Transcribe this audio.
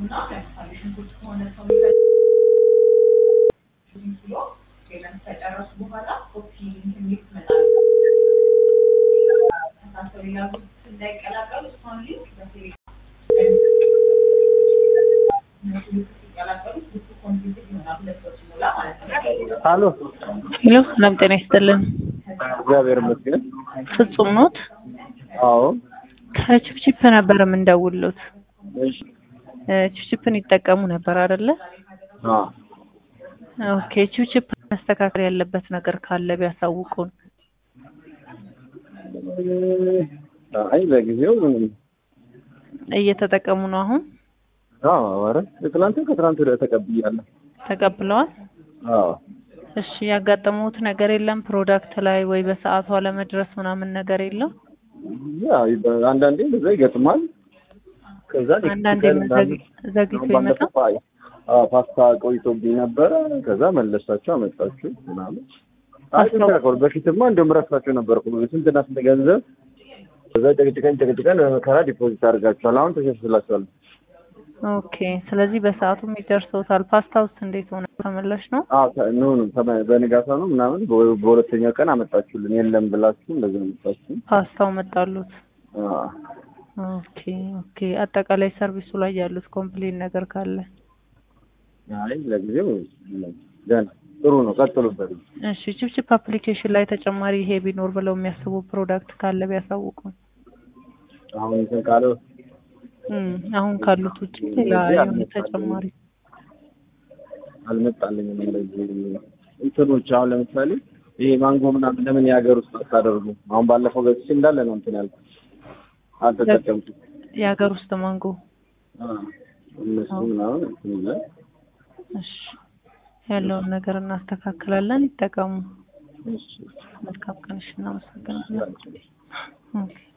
እና ለምሳሌ ሽንኩርት ከሆነ ሰው ብሎ ፔመንት ከጨረሱ በኋላ ኮፒ ሚት መጣል ተሳሰብ ያሉት እንዳይቀላቀሉ እሷን ሊንክ በቴሌግራም እነሱ ልክ ሲቀላቀሉ ልክ ኮምፒውተር ይሆናል ሁለት ሰው ሲሞላ ማለት ነው። አሎ ሄሎ ሰላም ጤና ይስጥልን። እግዚአብሔር ይመስገን። ፍጹም ኖት? አዎ ከቺፕቺፕ ነበር የምንደውሉት። እሺ እ ቺፕቺፕን ይጠቀሙ ነበር አይደለ? አ ኦኬ ቺፕቺፕ መስተካከል ያለበት ነገር ካለ ቢያሳውቁን። አይ ለጊዜው ምንም እየተጠቀሙ ነው አሁን? አዎ ኧረ ትናንትም ከትናንት ወዲያ ተቀብያለሁ። ተቀብለዋል? አዎ እሺ ያጋጠሙት ነገር የለም ፕሮዳክት ላይ ወይ በሰዓቱ አለመድረስ ምናምን ነገር የለም? ያ አንዳንዴ እንደዛ ይገጥማል። ከዛ ኔክስት አንዳንዴ ቀን ምናምን ዘግይቶ አሁን ይመጣል? ባለፈው አይ አዎ ፓስታ ቆይቶብኝ ነበረ። ከዛ መለሳችሁ አመጣችሁ ምናምን። አይ ፓስታው- ተስተካከሉ። በፊትማ እንደውም ረሳችሁ ነበርኩ ስንትና ስንት ገንዘብ ከዛ ጨቅጭቀን ጨቅጭቀን በመከራ ዲፖዚት አድርጋችኋል። አሁን ተሸሽላችኋል። ኦኬ ስለዚህ በሰዓቱ ይደርሰውታል። ፓስታውስ እንዴት ሆነ? ተመላሽ ነው? አዎ ተ- ኖ ኖ ተመ- በንጋታ ነው ምናምን በ- በሁለተኛው ቀን አመጣችሁልን። የለም ብላችሁ እንደዚህ ነው የመጣችሁ። ፓስታው መጣሉት። አዎ ኦኬ ኦኬ። አጠቃላይ ሰርቪሱ ላይ ያሉት ኮምፕሌን ነገር ካለ አይ ለጊዜው የለም። ገና ጥሩ ነው፣ ቀጥሉበት። እሺ። ቺፕቺፕ አፕሊኬሽን ላይ ተጨማሪ ይሄ ቢኖር ብለው የሚያስቡ ፕሮዳክት ካለ ቢያሳውቁን። አሁን እንትን ካለው እም አሁን ካሉት ውጭ ሌላ የሆነ ተጨማሪ አልመጣልኝም። እንደዚህ እንትኖች አሁን ለምሳሌ ይሄ ማንጎ ምናምን ለምን የሀገር ውስጥ አታደርጉ? አሁን ባለፈው ገዝቼ እንዳለ ነው እንትን ያልኩት አልተጠቀምኩት። የሀገር ውስጥ ማንጎ። አዎ እነሱ ምናምን እንትን ይላል። እሺ ያለውን ነገር እናስተካክላለን። ይጠቀሙ። እሺ መልካም ቀንሽ። እናመሰግናለን። ኦኬ